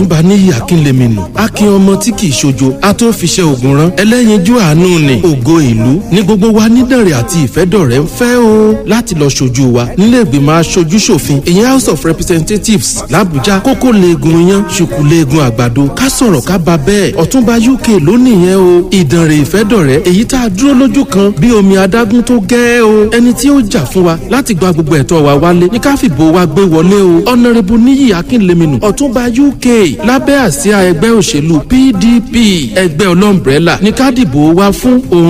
ọ̀túnba níyì akínlẹ̀mìnú akin ọmọ tí kì í ṣojo atófiṣẹ́ ògùn rán ẹlẹ́yinjú àánú ni ògo ìlú ní gbogbo wa nídànrè àti ìfẹ́dọ̀rẹ́ ń fẹ́ o láti lọ ṣojú wa nílé ìgbìmọ̀ aṣojú ṣòfin ìyẹn house of representatives làbújá kókó leegun iyán ṣùkú leegun àgbàdo ká sọ̀rọ̀ ká ba bẹ́ẹ̀ ọ̀túnba uk lónìí yẹn o ìdànrè ìfẹ́dọ̀rẹ́ èyí tá a dúró lójú kan bí omi adágún tó gẹ́ o ẹni tí ó jà fún wa láti gba gbogbo ẹ̀tọ́ wa wálé ní ká fìbò wa gbé wọlé o ọ̀nàrẹ́bù níyì akínlẹ́mìnú ọ̀túnba uk lábẹ́ àsíá ẹgbẹ́ òṣèlú pdp ẹgbẹ́ ọlọ́mbrẹ́là ní ká dìbò wa fún òun